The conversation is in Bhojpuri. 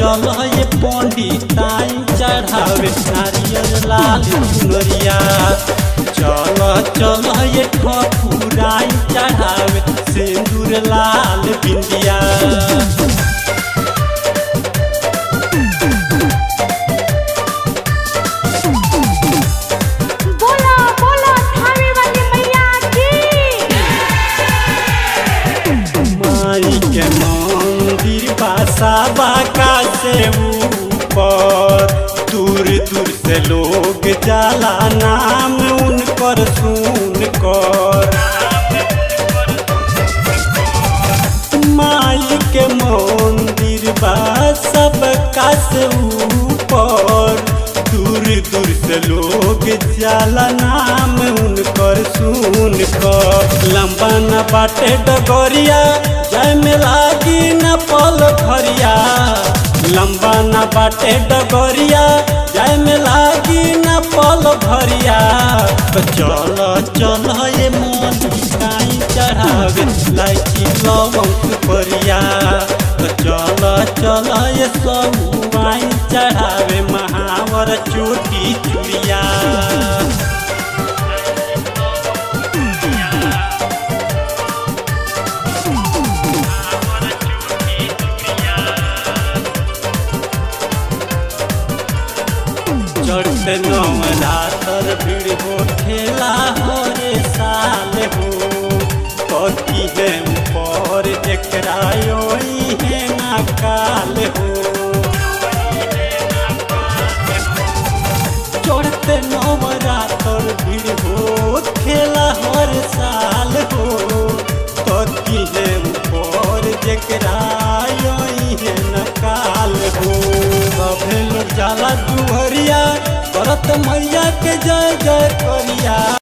चल ये पंडिताई चढ़ावे नारियल लाल चुनरिया चल चल ये ठकुराई चढ़ावे सिंदूर लाल बिंदिया बोला बोला थावे वाली मैया की माई के मंदिर बासा बाका से ऊपर दूर दूर से लोग जाला नाम उनकर सुन कर माई के मंदिर बा सबका से ऊपर दूर दूर से लोग जाला नाम उनकर सुन कर लंबा न बाटे डगरिया जय में लागी न पल भरिया लंबा न बाटे डगरिया जय में लागी न पल भरिया तो चल चल ये मन काई चढ़ावे लाइची लवंग परिया तो चल चल ये सब वाइन चढ़ावे महावर चोटी चुड़िया चढ़ते नवरातर भीड़ हो ठेला हो रे साल हो कथी है पर जकरा योई है ना काल हो चढ़ते नवरातर भीड़ हो ठेला हर साल हो कथी है पर जकरा योई है ना काल हो सभे लोग जाला दुहरिया करत मैया के जय जय करिया